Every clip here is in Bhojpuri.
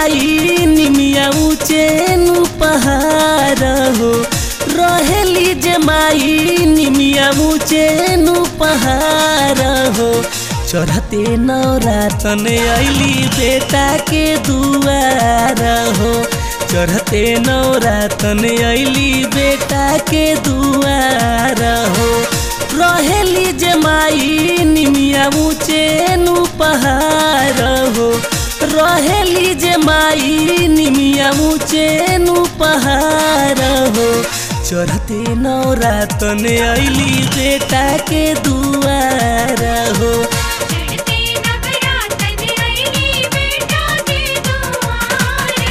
माई निमिया ऊँचे नु पहाड़ हो रहेली जे माई निमिया ऊँचे नु पहाड़ हो चढ़ते नौरातन अली बेटा के दुआर हो चढ़ते नौरातन अली बेटा के दुआर हो रहेली जे माई निमिया ऊँचे नु पहाड़ हो रहेली जे माई निमिया ऊँचे नु पहाड़ हो चढ़ते नौरातन अली बेटा के दुआर हो चढ़ते नवरातन अइली बेटा के दुआरे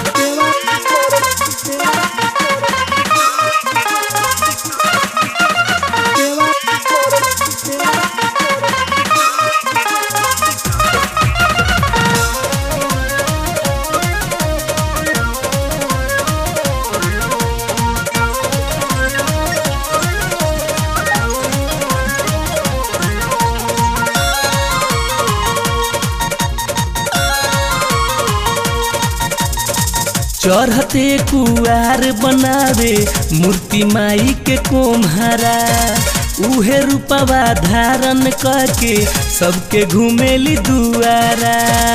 चढ़ते कुआर बनावे मूर्ति माई के कोम्हारा उहे रूपवा धारण करके सबके घुमेली दुआरा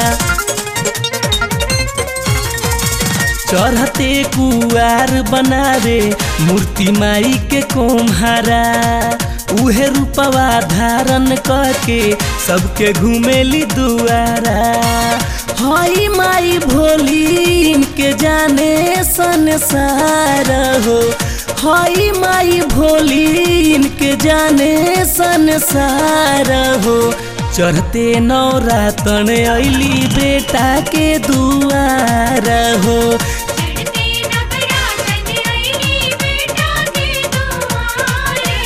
चढ़ते कुआर बनावे मूर्ति माई के कोम्हारा उहे रूपवा धारण करके सबके घुमेली दुआरा हई माई भोली इनके जाने संसार हो हई माई भोली इनके जाने संसार हो चढ़ते नौरातन अली बेटा के दुआर हो चढ़ते नवरातन अइली बेटा के दुआरे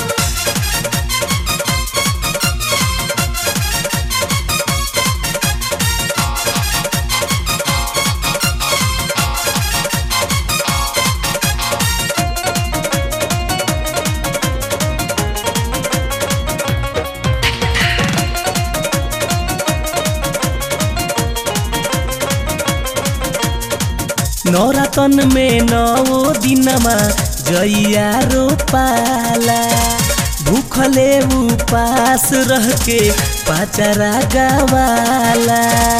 नौरातन में नौ दिनमा जइया रोपाला भूखले उपास रह के पाचरा गवाला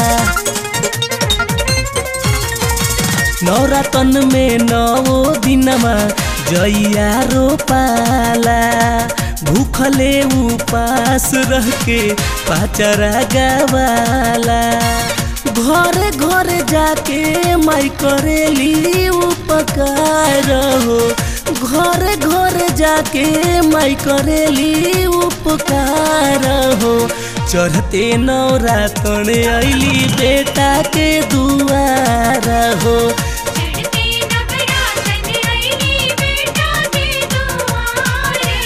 नौरातन में नौ दिनमा जइया रोपाला भूखले उपास रह के पाचरा गवाला घर घर जाके माई करेली उपकार हो घर घर जाके माई करेली उपकार हो चढ़ते नौरातन अली बेटा के दुआर हो चढ़ते नवरातन अइली बेटा के दुआरे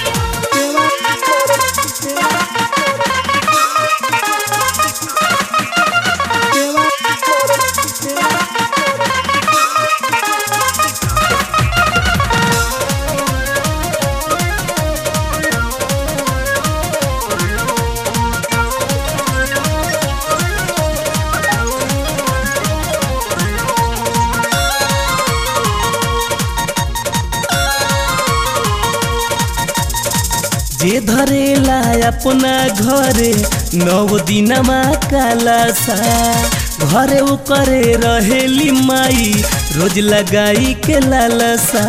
जे धरेला अपना घरे नौ दिनमा कालासा घरे करे रहेली माई रोज लगाई के लालसा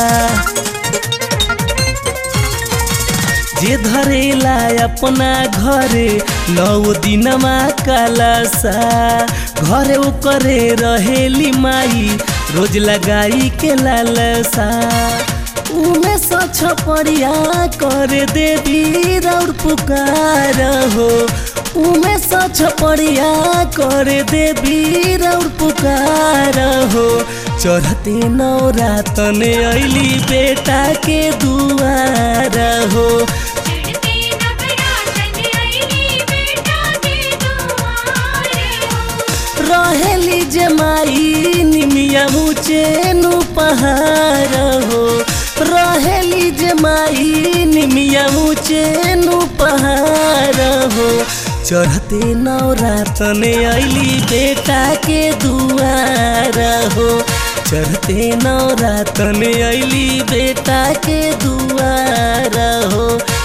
जे धरेला अपना घरे नौ दिनमा कालासा घरे करे रहेली माई रोज लगाई के लालसा उमे सछ परिया कर देवी रौर पुकार हो उमे सछ परिया कर देवी रौर पुकार हो चढ़ते नौरातन अली बेटा के दुआर हो चढ़ते नवरातन अइली बेटा के दुआरे रहेली जमाई निमिया ऊँचे नु पहाड़ हो रहेली जमाई निमिया ऊँचे नु पहाड़ हो चढ़ते नवरातन अली बेटा के दुआर हो चढ़ते नवरातन अली बेटा के दुआर हो